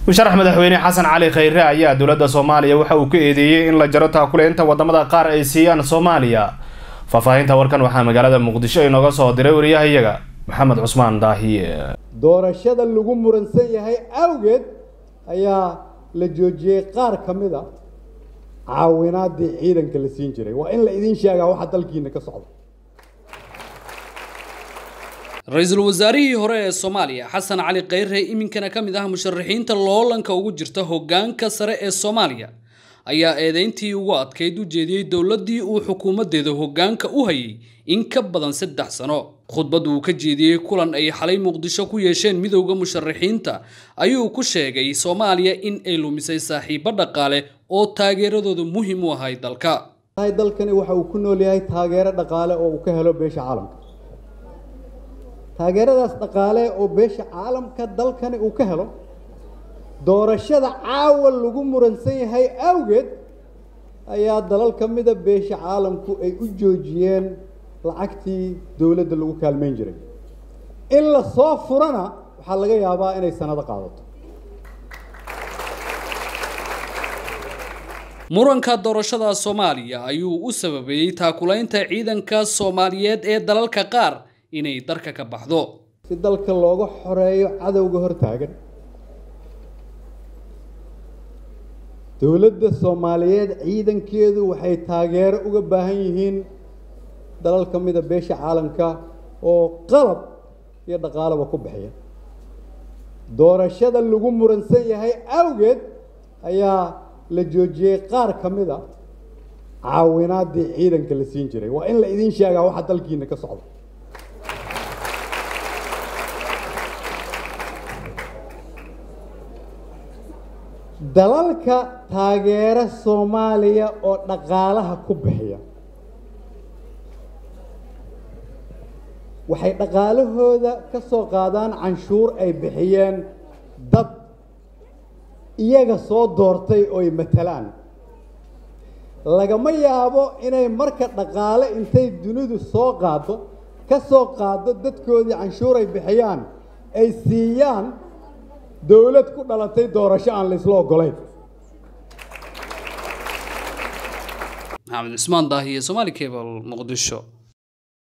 musharax madaxweyne xasan cali khayre ayaa dowladda soomaaliya waxa uu ka eedeeyey in la jaro taakuleynta wadamada qaar ay siiyaan soomaaliya faahfaahinta warkan waxaa magaalada muqdisho inooga soo diray wariyahayaga maxamed cusmaan daahiye doorashada lagu muransan yahay awgeed ayaa la joojiyey qaar ka mid a caawinaadii ciidanka la siin jiray waa in la idiin sheegaa waxa dalkiina ka socda ra-iisul wasaarihii hore ee soomaaliya xasan cali khayre iminkana ka mid ah musharaxiinta loolanka ugu jirta hoggaanka sare ee soomaaliya ayaa eedeyntii ugu adkayd u jeediyey dowladdii uu xukuumaddeeda hoggaanka u hayay in ka badan saddex sano khudbad uu ka jeediyey kulan ay xalay muqdisho ku yeesheen midowda musharaxiinta ayuu ku sheegay soomaaliya in ay lumisay saaxiibo dhaqaale oo taageeradooda muhiim u ahay dalka dalkani waxa uu ku nool yahay taageero dhaqaale oo uu ka helo beesha caalamka taageeradaas dhaqaale oo beesha caalamka dalkani uu ka helo doorashada caawa lagu muransan yahay awgeed ayaa dalal ka mida beesha caalamku ay u joojiyeen lacagtii dowladda lagu kaalmayn jiray in la soo furana waxaa laga yaabaa inay sanado qaadato muranka doorashada soomaaliya ayuu u sababeeyey taakulaynta ciidanka soomaaliyeed ee dalalka qaar inay darka ka baxdo si dalka looga xoreeyo cadowga hortaagan dowladda soomaaliyeed ciidankeedu waxay taageero uga baahan yihiin dalal ka mida beesha caalamka oo qalab iyo dhaqaalaba ku bixiya doorashada lagu muransan yahay awgeed ayaa la joojiyey qaar ka mid a caawinaadii ciidanka la siin jiray waa in la idiin sheegaa waxa dalkiina ka socda dalalka taageera soomaaliya oo dhaqaalaha ku bixiya waxay dhaqaalahooda ka soo qaadaan canshuur ay bixiyeen dad iyaga soo doortay ooy matalaan lagama yaabo inay marka dhaqaale intay dunidu soo qaado ka soo qaado dadkoodii canshuur ay bixiyaan ay siiyaan dowlad ku dhalatay doorasho aan la isla ogolayn maxamed cusmaan daahiye somaali cable muqdisho